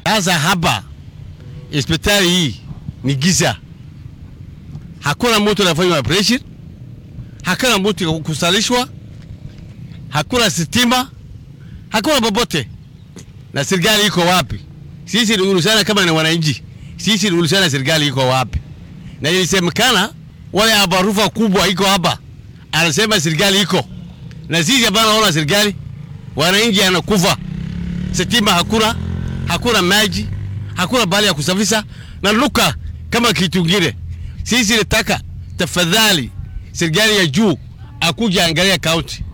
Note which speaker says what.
Speaker 1: Sasa hapa hospitali hii ni giza, hakuna mtu anafanya operation, hakuna mtu kusalishwa, hakuna stima, hakuna popote. Na serikali iko wapi? Sisi tuulizana kama ni wananchi, sisi tuulizana serikali iko wapi? Na ilisemekana wale habarufa kubwa iko hapa, anasema serikali iko na sisi hapana, naona serikali, wananchi anakufa, stima hakuna, hakuna maji, hakuna bahali ya kusafisha na luka kama kitu kingine. Sisi nataka tafadhali serikali ya juu akuja angalia kaunti